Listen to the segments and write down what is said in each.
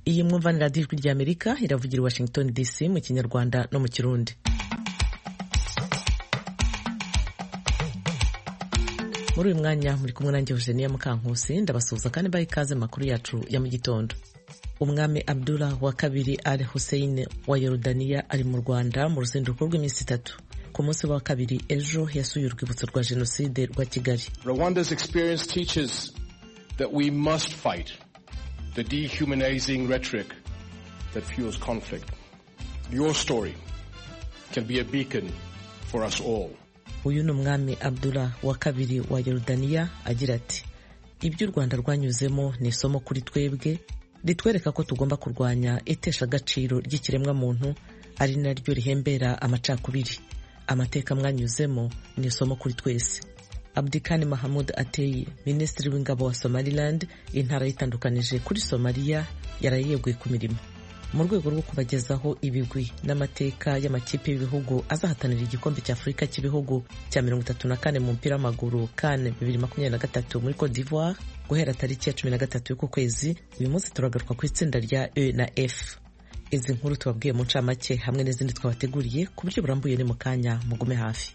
iyi mwumvanira radiyo ijwi rya amerika iravugira i washington dc mu kinyarwanda no mu kirundi muri uyu mwanya muri kumwe nanjye Eugenia Mukankusi ndabasuhuza kandi mbaha ikaze makuru yacu ya mu gitondo umwami Abdullah wa kabiri Al Hussein wa Yorodaniya ari mu Rwanda mu ruzinduko rw'iminsi itatu ku munsi wa kabiri ejo yasuye urwibutso rwa jenoside rwa Kigali Rwanda's experience teaches that we must fight the dehumanizing rhetoric that fuels conflict. Your story can be a beacon for us all. uyu ni umwami Abdullah wa kabiri wa Yorodaniya agira ati ibyo u Rwanda rwanyuzemo ni isomo kuri twebwe ritwereka ko tugomba kurwanya itesha agaciro ry'ikiremwamuntu ari naryo rihembera amacakubiri amateka mwanyuzemo ni isomo kuri twese Abdikani Mahamud Ateyi minisitiri w'ingabo wa Somaliland intara yitandukanije kuri Somaliya yarayeguye ku mirimo mu rwego rwo kubagezaho ibigwi n'amateka y'amakipe y'ibihugu azahatanira igikombe cya Afurika cy'ibihugu cya mirongo itatu na kane mu mupira w'amaguru CAN bibiri makumyabiri na gatatu muri Cote d'Ivoire guhera tariki ya cumi na gatatu y'uku kwezi uyu munsi turagaruka ku itsinda rya E na F izi nkuru tubabwiye mu ncamake hamwe n'izindi twabateguriye ku buryo burambuye ni mu kanya mugume hafi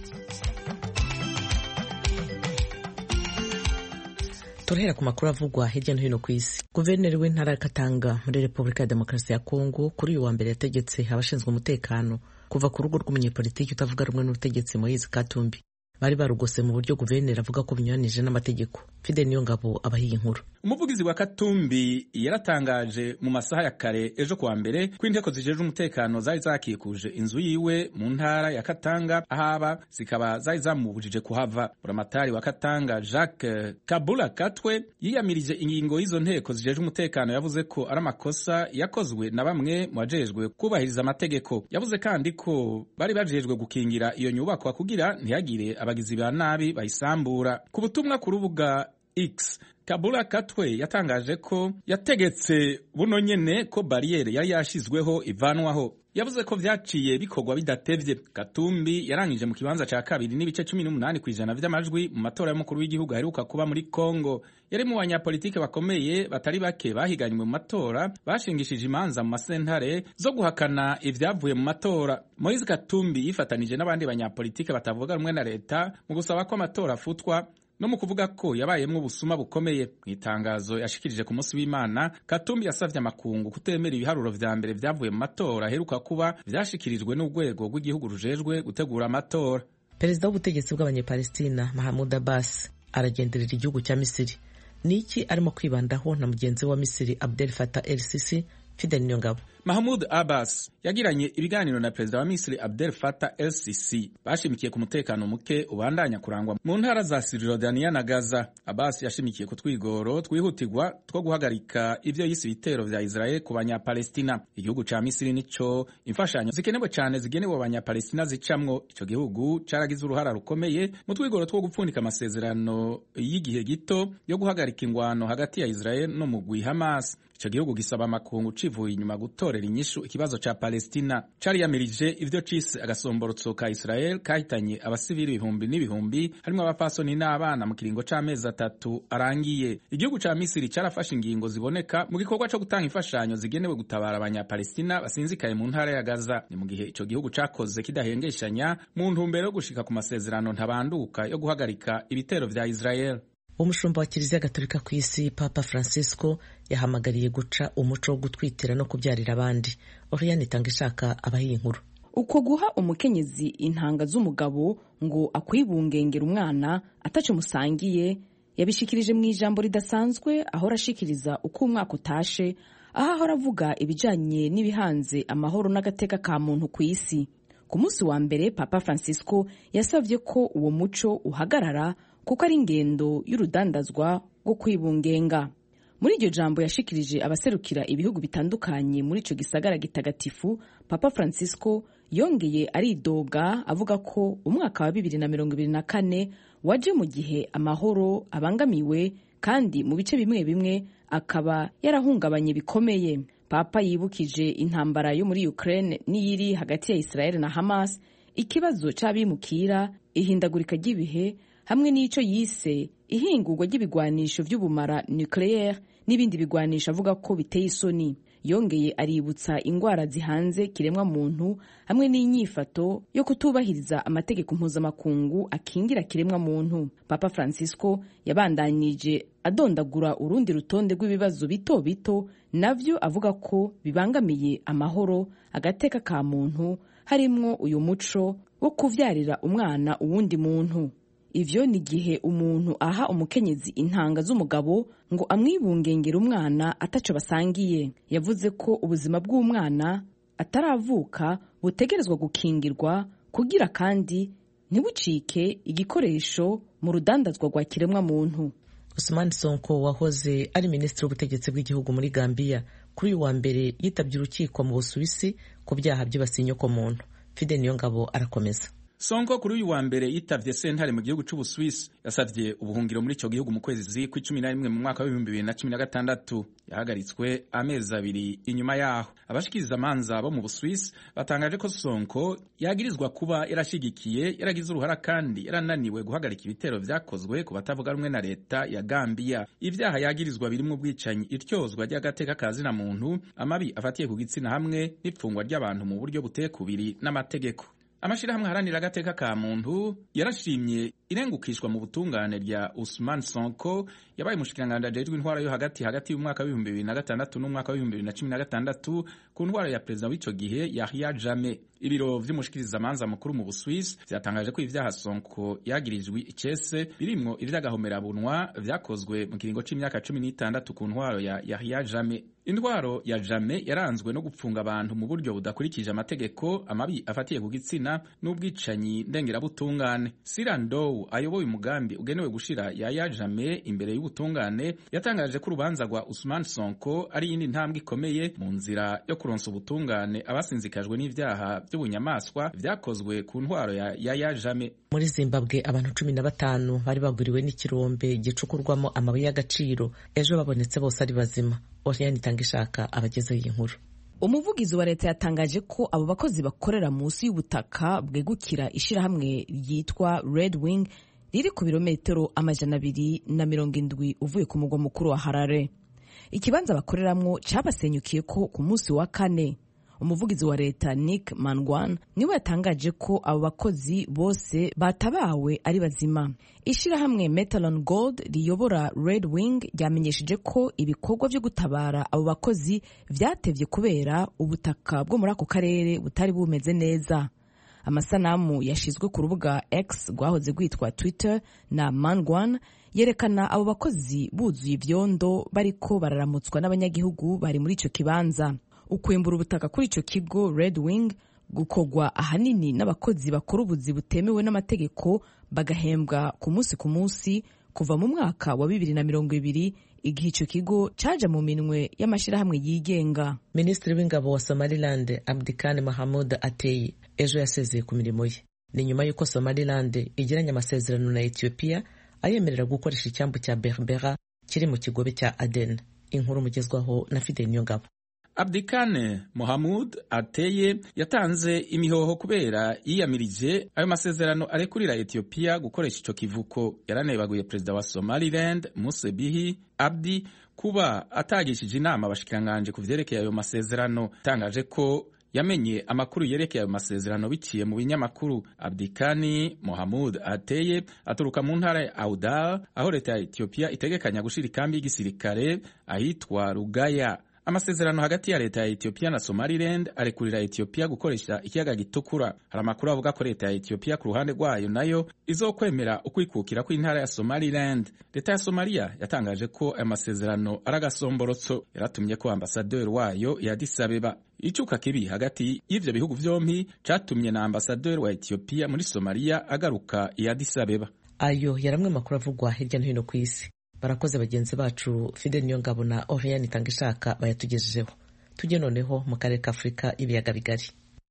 turahera ku makuru avugwa hirya no hino ku isi guverineri w'intara ya katanga muri repubulika ya demokarasi ya kongo kuri uyu wa mbere yategetse abashinzwe umutekano kuva ku rugo rw'umunyepolitiki utavuga rumwe n'ubutegetsi moise katumbi bari barugose mu buryo guverineri avuga ko binyuranije n'amategeko fide niyo ngabo abahiye inkuru umuvugizi wa katumbi yaratangaje mu masaha ya kare ejo kuwa mbere ko inteko zijejwe umutekano zari zakikuje inzu yiwe mu ntara ya katanga ahaba zikaba zari zamubujije kuhava buramatari wa katanga jacques kabula katwe yiyamirije ingingo y'izo nteko zijejwe umutekano yavuze ko ari amakosa yakozwe na bamwe mu bajejwe kubahiriza amategeko yavuze kandi ko bari bajejwe gukingira iyo nyubakwa kugira ntihagire abagizi ba nabi bayisambura ku butumwa ku rubuga X Kabula Katwe yatangaje ko yategetse buno nyene ko bariyeri yari yashizweho ivanwaho yavuze ko vyaciye bikorwa bidatevye Katumbi yarangije mu kibanza ca kabiri n'ibice cumi n'umunani kw'ijana vy'amajwi mu matora y'umukuru w'igihugu aheruka kuba muri Congo yari mu banyapolitike bakomeye batari bake bahiganywe mu matora bashingishije imanza mu masentare zo guhakana ivyavuye mu matora Moise Katumbi yifatanije n'abandi banyapolitike batavuga rumwe na leta mu gusaba ko amatora afutwa no mu kuvuga ko yabayemwo ubusuma bukomeye mu itangazo yashikirije ku munsi w'imana katumbi yasavye amakungu kutemera ibiharuro vya mbere vyavuye mu matora aheruka kuba vyashikirijwe n'urwego rw'igihugu rujejwe gutegura amatora perezida w'ubutegetsi bw'abanyepalestina mahamud abbas aragenderera igihugu cya misiri ni iki arimo kwibandaho na mugenzi we wa misiri abdel fatah el sisi fidel niyongabo Mahmoud Abbas yagiranye ibiganiro na perezida wa Misiri Abdel Fattah el-Sisi bashimikiye ku mutekano muke ubandanya kurangwa mu ntara za Cisjordania na Gaza. Abbas yashimikiye ku twigoro twihutirwa two guhagarika ivyo yise ibitero vya Israel ku banyapalestina. Igihugu ca Misiri nico imfashanyo zikenewe cane zigenewe abanyapalestina zicamwo. Ico gihugu caragize uruhara rukomeye mu twigoro two gupfundika amasezerano y'igihe gito yo guhagarika ingwano hagati ya Israel no mugwi Hamas. Ico gihugu gisaba amakungu civuye inyuma gutorera inyishu ikibazo ca Palestina cariyamirije ivyo cise agasomborotso ka Israel kahitanye abasivili ibihumbi n'ibihumbi harimwo abapfasoni n'abana mu kiringo c'amezi atatu arangiye. Igihugu ca Misiri carafashe ingingo ziboneka mu gikorwa co gutanga imfashanyo zigenewe gutabara abanyapalestina basinzikaye mu ntara ya Gaza. Ni mu gihe ico gihugu cakoze kidahengeshanya mu ntumbero yo gushika ku masezerano ntabanduka yo guhagarika ibitero vya Israel. umushumba wa kiliziya gatolika ku isi papa francisco yahamagariye guca umuco wo gutwitira no kubyarira abandi oriane itanga ishaka abahiye inkuru uko guha umukenyezi intanga z'umugabo ngo akwibungengera umwana ataco musangiye yabishikirije mu ijambo ridasanzwe ahora ashikiriza uko umwaka utashe aho ahora avuga ibijanye n'ibihanze amahoro n'agateka ka muntu ku isi ku munsi wa mbere papa francisco yasavye ko uwo muco uhagarara kuko ari ingendo y'urudandazwa rwo kwibungenga muri iryo jambo yashikirije abaserukira ibihugu bitandukanye muri ico gisagara gitagatifu papa francisco yongeye aridoga avuga ko umwaka wa bibiri na mirongo ibiri na kane waje mu gihe amahoro abangamiwe kandi mu bice bimwe bimwe akaba yarahungabanye bikomeye papa yibukije intambara yo muri ukraine n'iyiri hagati ya israel na hamas ikibazo c'abimukira ihindagurika ry'ibihe hamwe n'ico yise ihingurwa ry'ibigwanisho vy'ubumara nucleaire n'ibindi bigwanisha avuga ko biteye isoni yongeye aributsa ingwara zihanze kiremwa muntu hamwe n'inyifato yo kutubahiriza amategeko mpuzamakungu akingira kiremwa muntu papa francisco yabandanije adondagura urundi rutonde rw'ibibazo bito bito navyo avuga ko bibangamiye amahoro agateka ka muntu harimwo uyu muco wo kuvyarira umwana uwundi muntu ivyo ni igihe umuntu aha umukenyezi intanga z'umugabo ngo amwibungengere umwana ataco basangiye yavuze ko ubuzima bw'umwana ataravuka butegerezwa gukingirwa kugira kandi ntibucike igikoresho mu rudandazwa rwa kiremwa muntu Usman Sonko wahoze ari minisitiri w'ubutegetsi bw'igihugu muri Gambia kuri uyu wa mbere yitabye urukiko mu Busuwisi ku byaha byibasiye inyokomuntu Fide Niyongabo arakomeza Sonko kuri uyu wa mbere yitavye sentare mu gihugu c'Ubuswisi yasavye ubuhungiro muri ico gihugu mu kwezi kw'icumi na rimwe mu mwaka w'ibihumbi bibiri na cumi na gatandatu yahagaritswe amezi abiri inyuma yaho abashikiriza amanza bo mu Buswisi batangaje ko Sonko yagirizwa kuba yarashigikiye yaragize uruhara kandi yarananiwe guhagarika ibitero vyakozwe ku batavuga rumwe na leta ya Gambia ivyaha yagirizwa birimwo ubwicanyi iryozwa ry'agateka ka zina muntu amabi afatiye ku gitsina hamwe n'ipfungwa ry'abantu mu buryo butekubiri n'amategeko amashirahamwe aharanira agateka ka muntu yarashimye irengukishwa mu butungane rya Usman Sonko yabaye umushikiranganji ajejwe intwara yo hagati hagati y'umwaka w'ibihumbi bibiri na gatandatu n'umwaka w'ibihumbi bibiri na cumi na gatandatu ku ntwara ya perezida w'ico gihe Yahya Jammeh ibiro vy'umushikirizamanza mukuru mu Buswisi vyatangaje ko ivyaha Sonko yagirijwe icese birimwo ivy'agahomerabunwa vyakozwe mu kiringo c'imyaka cumi n'itandatu ku ntwaro ya Yahya Jammeh indwaro ya Jammeh yaranzwe no gupfunga abantu mu buryo budakurikije amategeko amabi afatiye ku gitsina n'ubwicanyi ndengerabutungane Sirandow ayoboye umugambi ugenewe gushira Yahya Jammeh imbere y'ubutungane yatangaje ko urubanza rwa Usman Sonko ari iyindi ntambwe ikomeye mu nzira yo kuronsa ubutungane abasinzikajwe n'ivyaha by'ubunyamaswa vyakozwe ku ntwaro ya Yahya Jammeh muri Zimbabwe abantu cumi na batanu bari bagwiriwe n'ikirombe gicukurwamo amabuye y'agaciro ejo babonetse bose ari bazima Oriane Itangishaka abagezeho iyi nkuru umuvugizi wa leta yatangaje ko abo bakozi bakorera munsi y'ubutaka bwegukira ishirahamwe ryitwa Red Wing riri ku birometero amajana abiri na mirongo indwi uvuye ku mugwa mukuru wa Harare ikibanza bakoreramwo cabasenyukiye ko ku munsi wa kane umuvugizi wa leta Nick Mangwan niwe yatangaje ko abo bakozi bose batabawe ari bazima ishirahamwe Metalon Gold riyobora Red Wing ryamenyesheje ko ibikorwa vyo gutabara abo bakozi vyatevye kubera ubutaka bwo muri ako karere butari bumeze neza amasanamu yashizwe ku rubuga X rwahoze rwitwa Twitter na Mangwan yerekana abo bakozi buzuye ivyondo bariko bararamutswa n'abanyagihugu bari muri ico kibanza ukwimbura ubutaka kuri ico kigo Red Wing gukorwa ahanini n'abakozi bakora ubuzi butemewe n'amategeko bagahembwa ku munsi ku munsi kuva mu mwaka wa bibiri na mirongo ibiri igihe ico kigo caja mu minwe y'amashirahamwe yigenga minisitiri w'ingabo wa somaliland abdikani mahamud ateye ejo yasezeye ku mirimo ye ni nyuma y'uko somaliland igiranye amasezerano na etiyopiya ayemerera gukoresha icyambu cya berbera kiri mu kigobe cya aden inkuru mugezwaho na fidel niyongabo Abdikane Mohamud Ateye yatanze imihoho kubera yiyamirije ayo masezerano arekurira Ethiopia gukoresha ico kivuko yaranebaguye perezida wa Somaliland Muse Bihi Abdi kuba atagishije inama abashikiranganje ku vyerekeye ayo masezerano tangaje ko yamenye amakuru yerekeye ayo masezerano biciye mu binyamakuru Abdikani Mohamud Ateye aturuka mu ntara ya Audal aho leta ya Ethiopia itegekanya gushira ikambi y'igisirikare ahitwa Rugaya amasezerano hagati ya leta ya Ethiopia na Somaliland arekurira Ethiopia gukoresha ikiyaga gitukura hari amakuru avuga ko leta ya Ethiopia ku ruhande rwayo nayo izokwemera ukwikukira kw'intara ya Somaliland leta ya Somalia yatangaje ko aya masezerano ari agasomborotso yaratumye ko ambasaderi wayo ya Addis Abeba icuka kibi hagati y'ivyo bihugu vyompi catumye na ambasaderi wa Ethiopia muri Somalia agaruka i Addis Abeba ayo yaramwe amakuru avugwa hirya no hino ku isi barakoze bagenzi bacu Fidel Niyongabo na Oriane Itangishaka bayatugejejeho tujye noneho mu karere ka Afurika ibiyaga bigari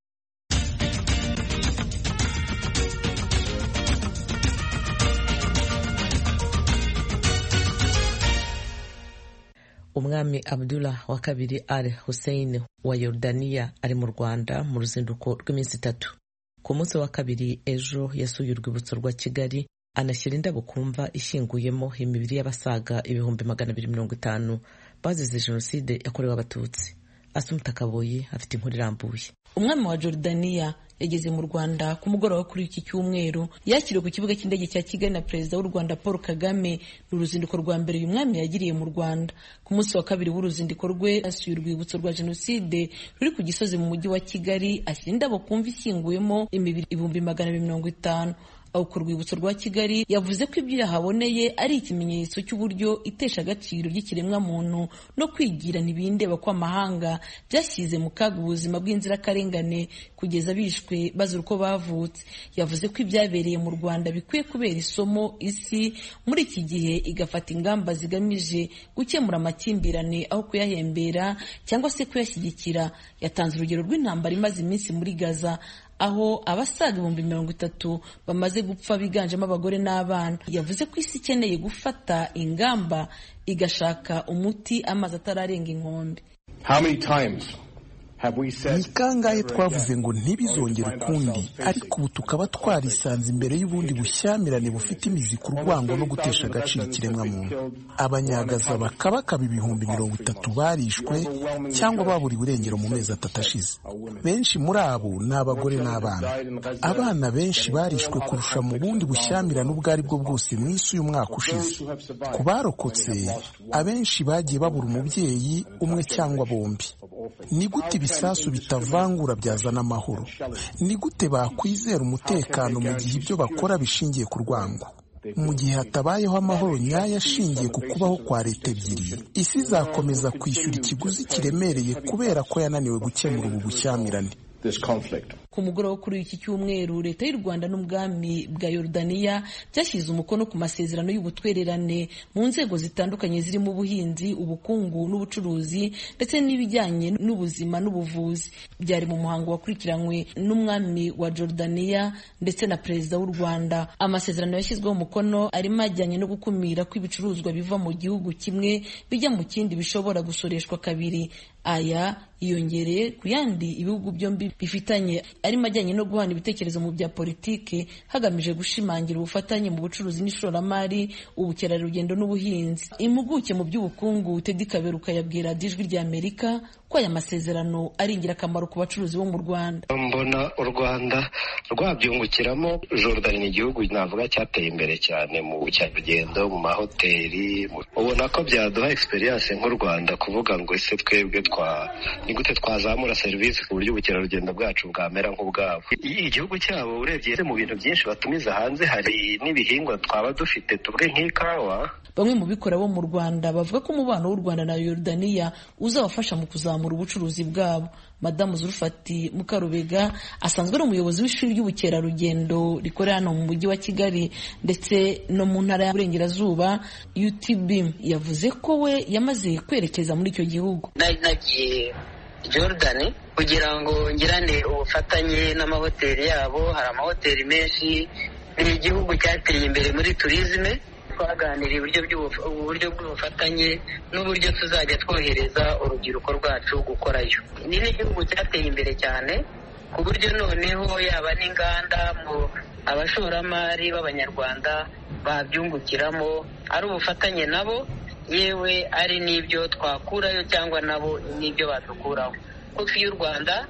umwami Abdullah wa kabiri Al Hussein wa Yordania ari mu Rwanda mu ruzinduko rw'iminsi itatu ku munsi wa kabiri ejo yasuye urwibutso rwa Kigali anashyira indabo kumva ishinguyemo imibiri y'abasaga ibihumbi magana abiri mirongo itanu bazize jenoside yakorewe abatutsi asumuta kaboyi afite inkuru irambuye umwami wa Jordania yageze mu Rwanda ku mugoroba kuri iki cyumweru yakiriwe ku kibuga cy'indege cya Kigali na perezida w'u Rwanda Paul Kagame ni uruzinduko rwa mbere uyu mwami yagiriye mu Rwanda ku munsi wa kabiri w'uruzinduko rwe asuye urwibutso rwa jenoside ruri ku gisozi mu mujyi wa Kigali ashyira indabo kumva ishyinguyemo imibiri ibihumbi magana abiri mirongo itanu aho ku rwibutso rwa kigali yavuze ko ibyo yahaboneye ari ikimenyetso cy'uburyo itesha agaciro ry'ikiremwamuntu no kwigira ntibindeba kw'amahanga byashyize mu kaga ubuzima bw'inzirakarengane kugeza bishwe bazira uko bavutse yavuze ko ibyabereye mu rwanda bikwiye kubera isomo isi muri iki gihe igafata ingamba zigamije gukemura amakimbirane aho kuyahembera cyangwa se kuyashyigikira yatanze urugero rw'intambara imaze iminsi muri gaza aho abasaga ibihumbi mirongo itatu bamaze gupfa biganjemo abagore n'abana yavuze ko isi ikeneye gufata ingamba igashaka umuti amazi atararenga inkombe ni kangahe twavuze ngo ntibizongere ukundi ariko ubu tukaba twarisanze imbere y'ubundi bushyamirane bufite imizi ku rwango no gutesha agaciro ikiremwamuntu abanyagaza bakabakaba ibihumbi mirongo itatu barishwe cyangwa baburiwe irengero mu mezi atatu ashize benshi muri abo ni abagore n'abana abana benshi barishwe kurusha mu bundi bushyamirane ubwo ari bwo bwose mu isi uyu mwaka ushize ku barokotse abenshi bagiye babura umubyeyi umwe cyangwa bombi ni gute ibisasu bitavangura byazana amahoro ni gute bakwizera umutekano mu gihe ibyo bakora bishingiye ku rwango mu gihe hatabayeho amahoro nyayo ashingiye ku kubaho kwa leta ebyiri isi izakomeza kwishyura ikiguzi kiremereye kubera ko yananiwe gukemura ubu bushyamirane ku mugoroba kuri iki cyumweru leta y'u rwanda n'ubwami bwa yorudaniya byashyize umukono ku masezerano y'ubutwererane mu nzego zitandukanye zirimo ubuhinzi ubukungu n'ubucuruzi ndetse n'ibijyanye n'ubuzima n'ubuvuzi byari mu muhango wakurikiranywe n'umwami wa jorudaniya ndetse na perezida w'u rwanda amasezerano yashyizweho umukono arimo ajyanye no gukumira ko ibicuruzwa biva mu gihugu kimwe bijya mu kindi bishobora gusoreshwa kabiri aya yiyongereye ku yandi ibihugu byombi bifitanye arimo ajyanye no guhana ibitekerezo mu bya politiki hagamije gushimangira ubufatanye mu bucuruzi n'ishoramari ubukerarugendo n'ubuhinzi impuguke mu by'ubukungu Teddy Kaberuka yabwira ijwi rya Amerika ko aya masezerano ari ingirakamaro ku bacuruzi bo mu Rwanda mbona u Rwanda rwabyungukiramo Jordan ni igihugu navuga cyateye imbere cyane mu bukerarugendo mu mahoteli ubona ko byaduha experience nk'u Rwanda kuvuga ngo ese twebwe twa ni gute twazamura serivisi ku buryo ubukerarugendo bwacu bwamera nk'ubwabo igihugu cyabo urebye mu bintu byinshi batumiza hanze hari n'ibihingwa twaba dufite tuvuge nk'ikawa bamwe mu bikora bo mu Rwanda bavuga ko umubano w'u Rwanda na Yordania uzabafasha mu kuzamura ubucuruzi bwabo madamu Zulfati Mukarubega asanzwe ari umuyobozi w'ishuri ry'ubukerarugendo rikorera hano mu mujyi wa Kigali ndetse no mu ntara y'Uburengerazuba UTB yavuze ko we yamaze kwerekeza muri icyo gihugu nagiye Jordan kugira ngo ngirane ubufatanye n'amahoteli yabo hari amahoteli menshi ni igihugu cyateye imbere muri turizme twaganiriye uburyo bw'ubufatanye n'uburyo tuzajya twohereza urubyiruko rwacu gukorayo ni n'igihugu cyateye imbere cyane ku buryo noneho yaba n'inganda mu abashoramari b'abanyarwanda babyungukiramo ari ubufatanye nabo yewe ari n'ibyo twakurayo cyangwa nabo n'ibyo badukuraho kofi y'u rwanda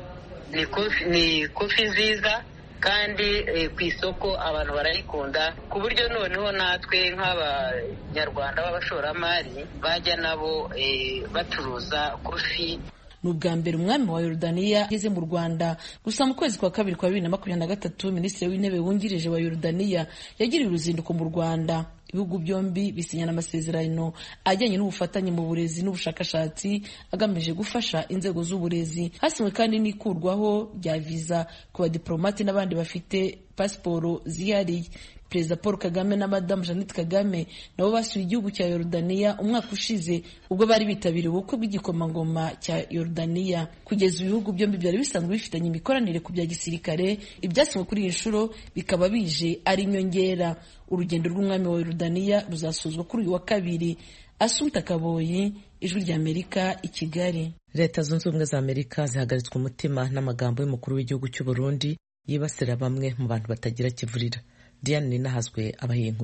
ni kofi nziza kandi ku isoko abantu barayikunda ku buryo noneho natwe nk'abanyarwanda b'abashoramari bajya nabo bacuruza kofi ni ubwa mbere umwami wa Yorodaniya ageze mu Rwanda gusa mu kwezi kwa kabiri kwa bibiri na makumyabiri na gatatu minisitiri w'intebe wungirije wa Yorodaniya yagiriye uruzinduko mu Rwanda ibihugu byombi bisinyana amasezerano ajyanye n'ubufatanye mu burezi n'ubushakashatsi agamije gufasha inzego z'uburezi hasinywe kandi n'ikurwaho rya viza ku badiporomati n'abandi bafite pasiporo zihariye perezida paul kagame na madamu jeannette kagame nabo basuye igihugu cya yorudaniya umwaka ushize ubwo bari bitabiriye ubukwe bw'igikomangoma cya yorudaniya kugeza ibihugu byombi byari bisanzwe bifitanye imikoranire ku bya gisirikare ibyasinywe kuri iyi nshuro bikaba bije ari inyongera urugendo rw'umwami wa yorudaniya ruzasozwa kuri uyu wa kabiri asumta kaboyi ijwi ry'amerika i kigali leta zunze ubumwe za amerika zihagaritswe umutima n'amagambo y'umukuru w'igihugu cy'u burundi yibasira bamwe mu bantu batagira kivurira diane ninahazwe abaha inkuru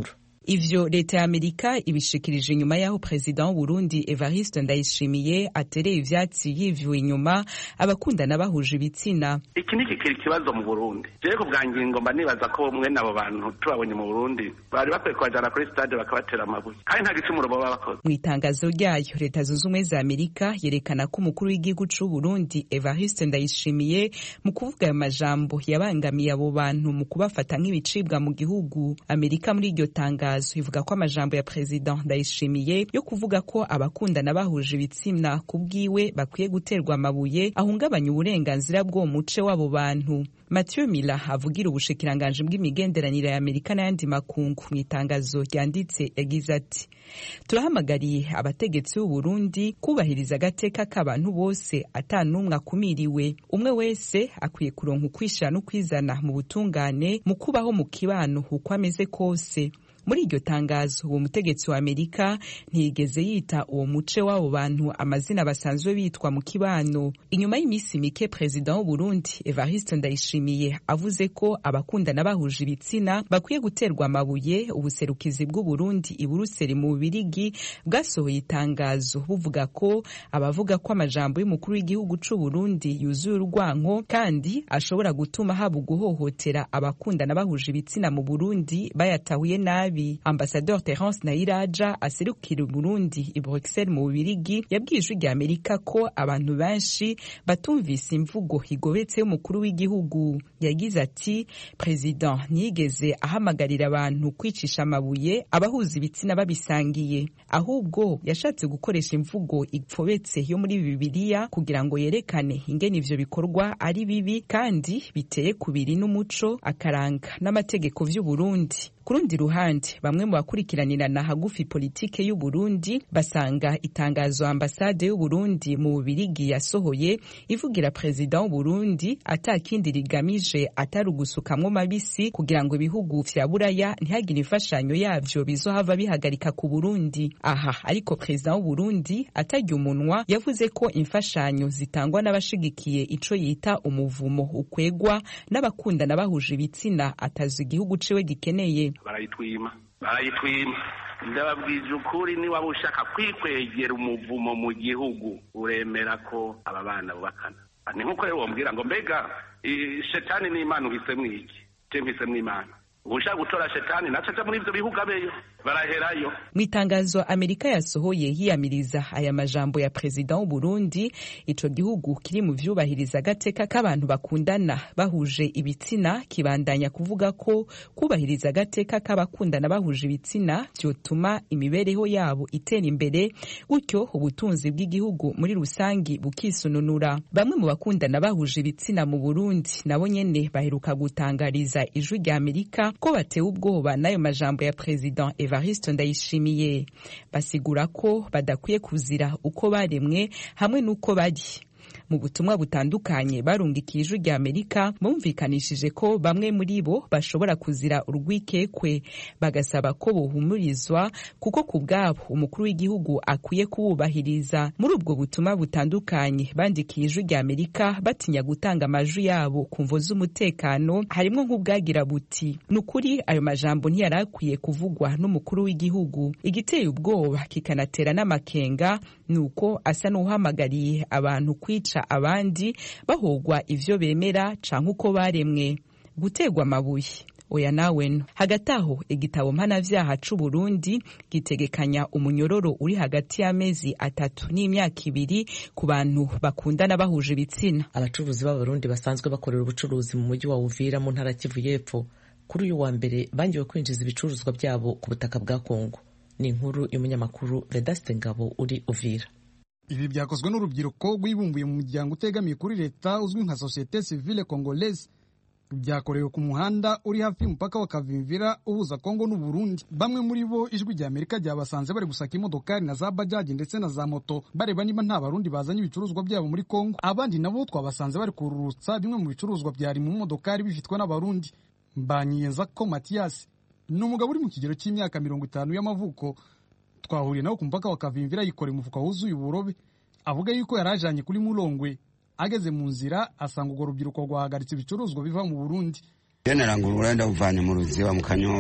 ivyo leta ya amerika ibishikirije inyuma y'aho perezida w'uburundi evariste ndayishimiye atereye ivyatsi yivyuye inyuma abakundana bahuje ibitsina iki ni kikiri ikibazo mu burundi jewe ku bwa ngingo mba nibaza ko mwene abo bantu tubabonye mu burundi bari bakwiye kubajana kuri stade bakabatera amabuye kandi nta gicumuro baba bakoze mu itangazo ryayo leta zunze ubumwe za amerika yerekana ko umukuru w'igihugu c'uburundi evariste ndayishimiye mu kuvuga ayo majambo yabangamiye abo bantu mu kubafata nk'ibicibwa mu gihugu amerika muri iryo tangazo ivuga ko amajambo ya perezida ndayishimiye yo kuvuga ko abakundana bahuje ibitsina ku bwiwe bakwiye guterwa amabuye ahungabanya uburenganzira bw'uwo muce w'abo bantu Mathieu Mila avugira ubushikiranganji bw'imigenderanire ya Amerika n'ayandi makungu mu itangazo ryanditse yagize ati turahamagariye abategetsi b'u Burundi kubahiriza agateka k'abantu bose ata n'umwe akumiriwe umwe wese akwiye kuronka ukwishira n'ukwizana mu butungane mu kubaho mu kibano uko ameze kose muri iryo tangazo uwo mutegetsi wa amerika ntiyigeze yita uwo muce w'abo bantu amazina basanzwe bitwa mu kibano inyuma y'iminsi mike perezida w'uburundi evariste ndayishimiye avuze ko abakundana bahuje ibitsina bakwiye guterwa amabuye ubuserukizi bw'uburundi i buruseli mu bubirigi bwasohoye itangazo buvuga ko abavuga ko amajambo y'umukuru w'igihugu c'uburundi yuzuye urwanko kandi ashobora gutuma haba uguhohotera abakundana bahuje ibitsina mu burundi bayatahuye nabi ambasador terence nayiraja aserukira burundi i bruxelles mu bubirigi yabwiye ijwi rya amerika ko abantu benshi batumvise imvugo igobetse y'umukuru w'igihugu yagize ati perezida ntiyigeze ahamagarira abantu kwicisha amabuye abahuza ibitsina babisangiye ahubwo yashatse gukoresha imvugo ipfobetse yo muri bibiliya kugira ngo yerekane ingene ivyo bikorwa ari bibi kandi biteye kubiri n'umuco akaranga n'amategeko vy'uburundi ku rundi ruhande bamwe mu bakurikiranirana hagufi politike y'u Burundi basanga itangazo ambasade y'u Burundi mu Bubirigi yasohoye ivugira perezida w'u Burundi atakindi rigamije atari ugusukamwo mabisi kugira ngo ibihugu vya buraya ntihagire imfashanyo yavyo bizohava bihagarika ku Burundi aha ariko perezida w'u Burundi atarya umunwa yavuze ko imfashanyo zitangwa n'abashigikiye ico yita umuvumo ukwegwa n'abakundana bahuje ibitsina atazi igihugu ciwe gikeneye barayitwima barayitwima ndababwije ukuri niba ushaka kwikwegera umuvumo mu gihugu uremera ko aba bana bubakana ni nk'uko rero wambwira ngo mbega shetani n'imana uhisemo iki je mpisemo imana ushaka gutora shetani naco aja muri ivyo bihugu abeyo baraherayo mu itangazo amerika yasohoye yiyamiriza aya majambo ya perezida w'u Burundi ico gihugu kiri mu vyubahiriza agateka k'abantu bakundana bahuje ibitsina kibandanya kuvuga ko kubahiriza agateka k'abakundana bahuje ibitsina vyotuma imibereho yabo itera imbere gutyo ubutunzi bw'igihugu muri rusangi bukisununura bamwe mu bakundana bahuje ibitsina mu Burundi nabo nyene baheruka gutangariza ijwi rya amerika ko batewe ubwoba n'ayo majambo ya perezida Evariste Ndayishimiye basigura ko badakwiye kuzira uko baremwe hamwe n'uko bari mu butumwa butandukanye barungikiye ijwi rya amerika bumvikanishije ko bamwe muri bo bashobora kuzira urwikekwe bagasaba ko bohumurizwa kuko ku bwabo umukuru w'igihugu akwiye kububahiriza muri ubwo butumwa butandukanye bandikiye ijwi rya amerika batinya gutanga amajwi yabo ku mvo z'umutekano harimwo nk'ubwagira buti ni ukuri ayo majambo ntiyari akwiye kuvugwa n'umukuru w'igihugu igiteye ubwoba kikanatera n'amakenga ni uko asa n'uhamagariye abantu kwica abandi bahogwa ivyo bemera canke uko baremwe gutegwa amabuye oya naweno hagati aho igitabo mpanavyaha c'uburundi gitegekanya umunyororo uri hagati y'amezi atatu n'imyaka ibiri ku bantu bakundana bahuje ibitsina abacuruzi b'abarundi basanzwe bakorera ubucuruzi mu mujyi wa uvira mu ntara kivu y'epfo kuri uyu wa mbere bangiwe kwinjiza ibicuruzwa byabo ku butaka bwa kongo ni inkuru y'umunyamakuru vedaste ngabo uri uvira ibi byakozwe n'urubyiruko rwibumbuye mu muryango utegamiye kuri leta uzwi nka societe civile congolaise byakorewe ku muhanda uri hafi y'umupaka wa kavimvira uhuza kongo n'uburundi bamwe muri bo ijwi rya amerika ryabasanze bari gusaka imodokari na za bajaji ndetse na za moto bareba niba nta barundi bazanye ibicuruzwa byabo muri kongo abandi nabo twabasanze bari kururutsa bimwe mu bicuruzwa byari mu modokari bifitwe n'abarundi mbanyiyeza ko matiyasi ni umugabo uri mu kigero cy'imyaka mirongo itanu y'amavuko twahuriye nawe ku mupaka wa kavimvira yikoreye umufuka wuzuye uburobe avuga yuko yari ajanye kuri murongwe ageze mu nzira asanga urwo rubyiruko rwahagaritse ibicuruzwa biva mu burundi iyo narangura urenda uvanye mu ruziba mu kanyosha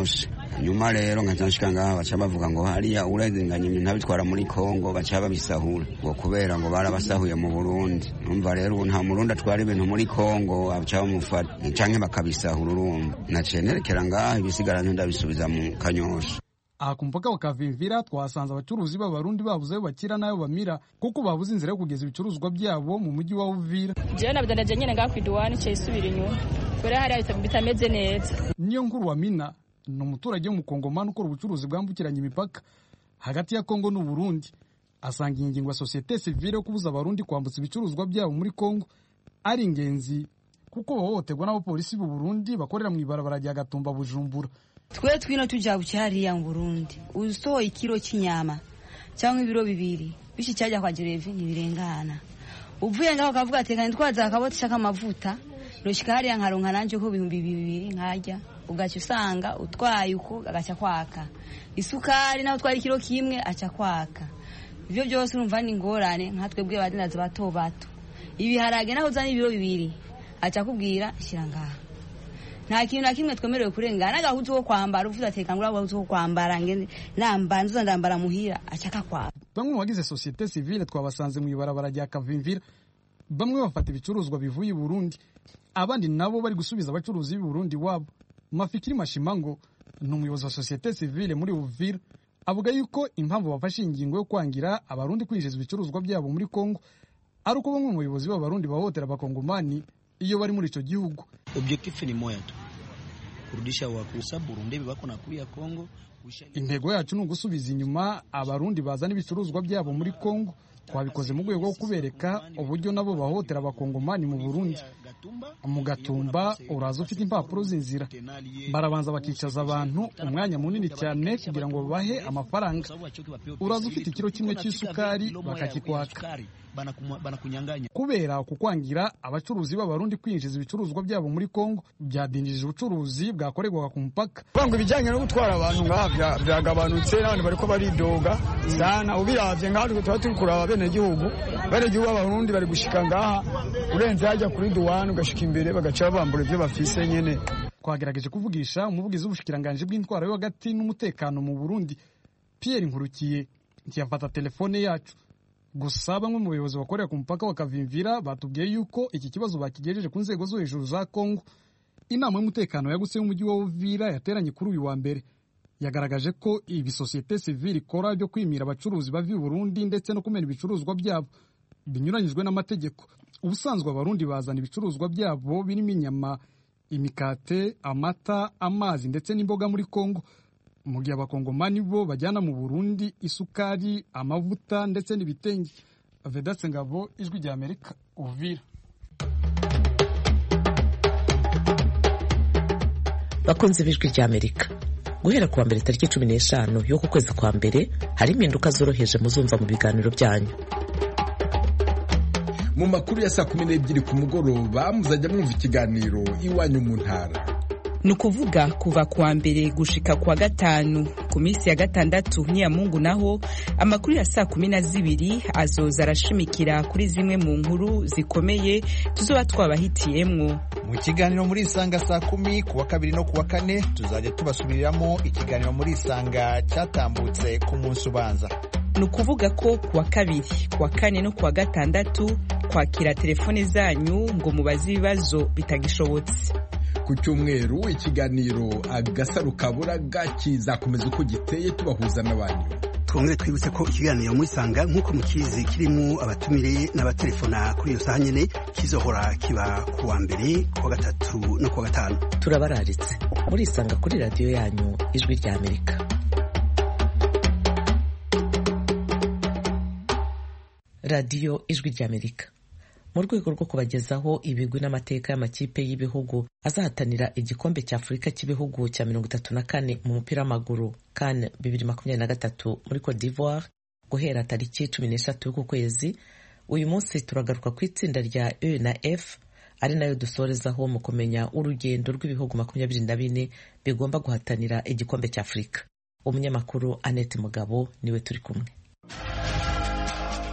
nyuma rero nkaca nshika ngaha baca bavuga ngo hariya urenganya ibintu abitwara muri kongo baca babisahura ngo kubera ngo barabasahuye mu burundi numva rero ubu nta murundi atwara ibintu muri kongo baca bamufata canke bakabisahura urumva naciye nerekera ngaha ibisigara ndabisubiza mu kanyosha aha ku mupaka wa kavimvira twahasanze abacuruzi b'abarundi babuze ayo bakira n'ayo bamira kuko babuze inzira yo kugeza ibicuruzwa byabo mu mujyi wa uvira jewe nabidandaje nyene ngaha kw'iduwani ciye isubira inyuma kubera hariya bitameze neza niyo nkuru wa mina ni umuturage w'umukongomani ukora ubucuruzi bwambukiranya imipaka hagati ya kongo n'uburundi asanga iyi ngingo ya sosiyete sivile yo kubuza abarundi kwambutsa ibicuruzwa byabo muri kongo ari ingenzi kuko bahohoterwa n'abapolisi b'u burundi bakorera mu ibarabara rya gatumba bujumbura twe twino tujabuke hariya mu burundi usohoye ikiro cy'inyama cyangwa ibiro bibiri bishi cyajya kwa jerevi ntibirengana uvuye ngaho ukavuga ati kandi twaza akaboti k'amavuta noshika hariya nkaronka nanje ko ibihumbi bibiri nkarya ugaca usanga utwaye uko agaca kwaka isukari naho utwara ikiro kimwe aca kwaka ivyo byose urumva ni ingorane nka twebwe abadandaza bato bato ibiharage naho uzana ibiro bibiri aca akubwira shyira ngaha nta kintu na kimwe twemerewe kurengana n'agahuzu ko kwambara uvuze ati kangura agahuzu ko kwambara ngende namba nzuza ndambara muhira acaka kwa bamwe mu bagize sosiyete sivile twabasanze mu ibarabara rya kavimvira bamwe bafata ibicuruzwa bivuye i burundi abandi nabo bari gusubiza abacuruzi b'i burundi wabo mafikiri mashimango ni umuyobozi wa sosiyete sivile muri uvira avuga yuko impamvu bafashe ingingo yo kwangira abarundi kwinjiza ibicuruzwa byabo muri kongo ari uko bamwe mu bayobozi b'abarundi bahohotera abakongomani iyo bari muri icyo gihugu objectif ni moya tu kurudisha wakusa Burundi bako nakuya Kongo intego yacu ni ugusubiza inyuma abarundi bazana ibicuruzwa byabo muri kongo twabikoze mu rwego rwo kubereka uburyo nabo bahohotera abakongomani mu burundi mu gatumba uraza ufite impapuro z'inzira barabanza bakicaza abantu umwanya munini cyane kugira ngo babahe amafaranga uraza ufite ikiro kimwe cy'isukari bakakikwaka kubera kukwangira abacuruzi b'abarundi kwinjiza ibicuruzwa byabo muri kongo byadinjije ubucuruzi bwakorerwaga ku mupaka ngo ibijyanye no gutwara abantu ngaha byagabanutse n'abantu bariko baridoga sana ubiravye ngaha tuba turi kuraba abenegihugu abenegihugu b'abarundi bari gushika ngaha urenze hajya kuri duwani ugashika imbere bagaca babambura ibyo bafise nyene twagerageje kuvugisha umuvugizi w'ubushikiranganji bw'intwaro yo hagati n'umutekano mu burundi pierre nkurukiye ntiyafata telefone yacu gusa bamwe mu bayobozi bakorera ku mupaka wa kavimvira batubwiye yuko iki kibazo bakigejeje ku nzego zo hejuru za kongo inama y'umutekano yagutse y'umujyi wa uvira yateranye kuri uyu wa mbere yagaragaje ko ibi sosiyete sivile ikora byo kwimira abacuruzi bava i burundi ndetse no kumena ibicuruzwa byabo binyuranyijwe n'amategeko ubusanzwe abarundi bazana ibicuruzwa byabo birimo inyama imikate amata amazi ndetse n'imboga muri kongo mu gihe abakongomani bo bajyana mu burundi isukari amavuta ndetse n'ibitenge vedatse ngabo ijwi rya amerika uvira bakunze b'ijwi rya amerika guhera kuwa mbere tariki cumi n'eshanu y'uku kwezi kwa mbere hari impinduka zoroheje muzumva mu biganiro byanyu mu makuru ya saa kumi n'ebyiri ku mugoroba muzajya mwumva ikiganiro iwanyu mu ntara ni ukuvuga kuva kuwa mbere gushika kuwa gatanu ku minsi ya gatandatu n'iyamungu naho amakuru ya saa kumi na zibiri azoza arashimikira kuri zimwe mu nkuru zikomeye tuzoba twabahitiyemwo mu kiganiro muri isanga saa kumi kuwa kabiri no kuwa kane tuzajya tubasubiriramo ikiganiro muri isanga cyatambutse ku munsi ubanza ni ukuvuga ko kuwa kabiri kuwa kane no kuwa gatandatu kwakira telefone zanyu ngo mubaze ibibazo bitagishobotse ku cyumweru ikiganiro agasaro kaburaga kizakomeza uko giteye tubahuza n'abantu twongere twibutse ko ikiganiro murisanga nk'uko mukizi kirimo abatumire n'abatelefona kuri iyo saha nyine kizohora kiba ku wa mbere ku wa gatatu no ku wa gatanu turabararitse murisanga kuri radiyo yanyu ijwi rya amerika radiyo ijwi rya amerika mu rwego rwo kubagezaho ibigwi n'amateka y'amakipe y'ibihugu azahatanira igikombe cya afurika cy'ibihugu cya mirongo itatu na kane mu mupira w'amaguru kan bibiri makumyabiri na gatatu muri cote d'ivoire guhera tariki cumi n'eshatu y'uku kwezi uyu munsi turagaruka ku itsinda rya e na f ari nayo dusorezaho mu kumenya urugendo rw'ibihugu makumyabiri na bine bigomba guhatanira igikombe cya afurika umunyamakuru annette mugabo niwe turi kumwe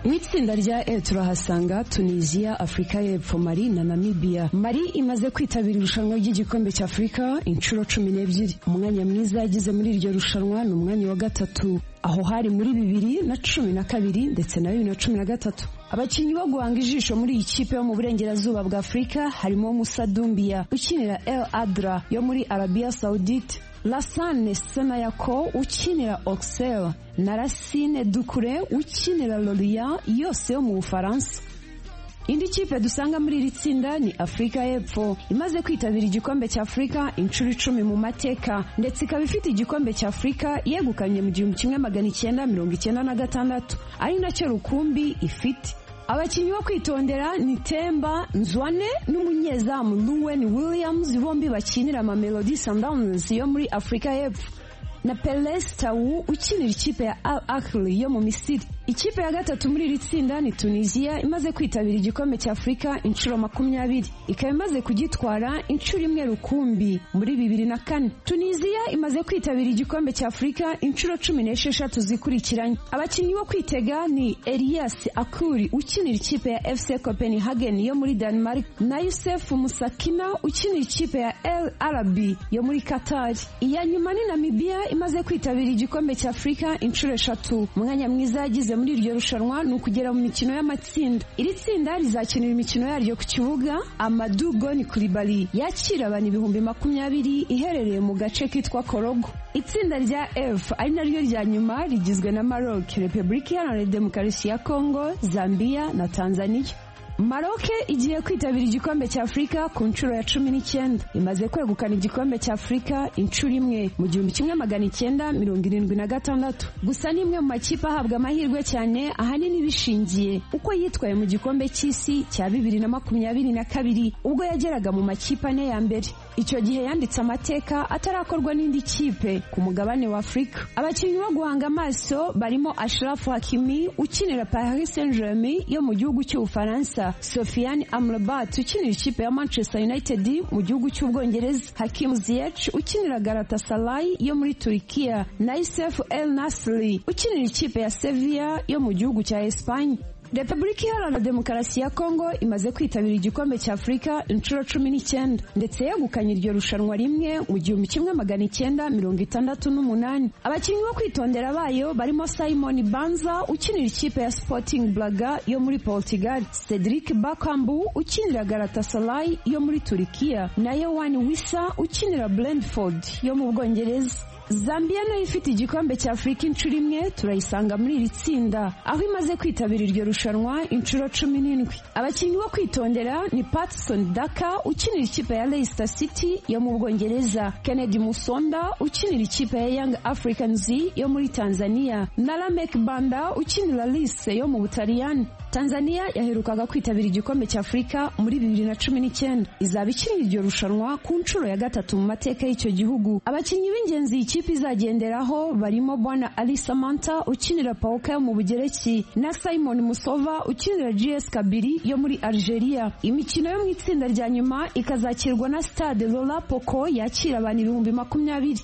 mu itsinda rya e turahasanga tunisiya afurika y'epfo mali na namibia mali imaze kwitabira irushanwa ry'igikombe cya afurika inshuro cumi n'ebyiri umwanya mwiza yagize muri iryo rushanwa ni umwanya wa gatatu aho hari muri bibiri na cumi na kabiri ndetse na bibiri na cumi na gatatu abakinnyi bo guhanga ijisho muri iyi kipe yo mu burengerazuba bwa afurika harimo musa dumbiya ukinira el adra yo muri arabiya saudite lasane senayako ukinira oxel na rasine dukure ukinira loriya yose yo mu bufaransa indi kipe dusanga muri iri tsinda ni afurika y'epfo imaze kwitabira igikombe cya afurika inshuro icumi mu mateka ndetse ikaba ifite igikombe cya afurika yegukanye mu gihumbi kimwe magana icyenda mirongo icyenda na gatandatu ari nacyo rukumbi ifite abakinnyi bo kwitondera ni temba nzwane n'umunyezamu luwen williams bombi bakinira amamelodi sundowns yo muri afurika y'epfo na peles tawu ukinira ikipe ya al ahly yo mu misiri ikipe ya gatatu muri iri tsinda ni tunisiya imaze kwitabira igikombe cya afurika inshuro makumyabiri ikaba imaze kugitwara inshuro imwe rukumbi muri bibiri na kane tunisiya imaze kwitabira igikombe cya afurika inshuro cumi n'esheshatu zikurikiranye abakinnyi bo kwitega ni elias akuri ukinira ikipe ya fc copenhagen yo muri denmark na yusef musakina ukinira ikipe ya el arabi yo muri katari iya nyuma ni namibia imaze kwitabira igikombe cya afurika inshuro eshatu umwanya mwiza yagize muri iryo rushanwa ni ukugera mu mikino y'amatsinda iri tsinda rizakinira imikino yaryo ku kibuga amadu goni kuribali yakira abantu ibihumbi makumyabiri iherereye mu gace kitwa korogo itsinda rya f ari naryo rya nyuma rigizwe na maroc repubulika iharanira demokarasi ya kongo zambia na tanzania maroke igiye kwitabira igikombe cya afurika ku nshuro ya cumi n'icyenda imaze kwegukana igikombe cya afurika inshuro imwe mu gihumbi kimwe magana icyenda mirongo irindwi na gatandatu gusa ni imwe mu makipe ahabwa amahirwe cyane ahanini bishingiye uko yitwaye mu gikombe cy'isi cya bibiri na makumyabiri na kabiri ubwo yageraga mu makipe ane ya mbere icyo gihe yanditse amateka atarakorwa n'indi kipe ku mugabane wa afurika abakinnyi bo guhanga amaso barimo ashrafu hakimi ukinira paris saint germain yo mu gihugu cy'ubufaransa sofiane amrabat ukinira ikipe ya manchester united mu gihugu cy'ubwongereza hakim ziyech ukinira galatasaray yo muri turikiya na isef el nasri ukinira ikipe ya sevilla yo mu gihugu cya espanye repubulika iharanira demokarasi ya kongo imaze kwitabira igikombe cya afurika inshuro cumi n'icyenda ndetse yegukanye iryo rushanwa rimwe mu gihumbi kimwe magana icyenda mirongo itandatu n'umunani abakinnyi bo kwitondera bayo barimo simon banza ukinira ikipe ya sporting blaga yo muri portugal cedric bakambu ukinira galatasaray yo muri turikiya na yohani wisa ukinira brentford yo mu bwongereza zambia nayo ifite igikombe cya afurika inshuro imwe turayisanga muri iri tsinda aho imaze kwitabira iryo rushanwa inshuro cumi n'indwi abakinnyi bo kwitondera ni patson daka ukinira ikipe ya leicester city yo mu bwongereza kennedy musonda ukinira ikipe ya young africans yo muri tanzania na lamek banda ukinira lise yo mu butaliyani tanzania yaherukaga kwitabira igikombe cya afurika muri bibiri na cumi n'icyenda izaba ikinira iryo rushanwa ku nshuro ya gatatu mu mateka y'icyo gihugu abakinnyi b'ingenzi iyi kipe izagenderaho barimo bwana ali samanta ukinira pauka yo mu bugereki na simon musova ukinira gs kabiri yo muri algeria imikino yo mu itsinda rya nyuma ikazakirwa na stade lola poko yakira abantu ibihumbi makumyabiri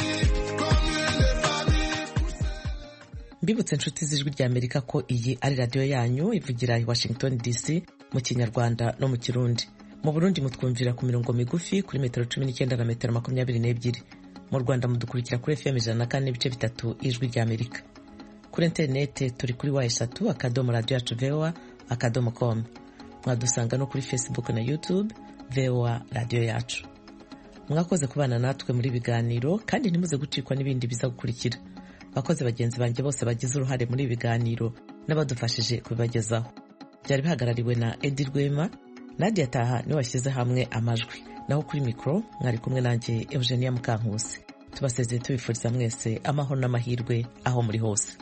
mbibutse inshuti z'ijwi rya amerika ko iyi ari radiyo yanyu ivugira i washington dc mu kinyarwanda no mu kirundi mu burundi mutwumvira ku mirongo migufi kuri metero cumi n'icyenda na metero makumyabiri n'ebyiri mu rwanda mudukurikira kuri fm ijana na kane n'ibice bitatu ijwi rya amerika kuri interinete turi kuri wa eshatu akadomo radiyo yacu voa akadomo com mwadusanga no kuri facebook na youtube voa radiyo yacu mwakoze kubana natwe muri biganiro kandi ntimuze gucikwa n'ibindi biza gukurikira abakozi bagenzi banjye bose bagize uruhare muri ibi biganiro n'abadufashije kubibagezaho byari bihagarariwe na edi rwema nadia taha niwe washyize hamwe amajwi naho kuri mikoro mwari kumwe nanjye eugenia mukankusi tubasezeye tubifuriza mwese amahoro n'amahirwe aho muri hose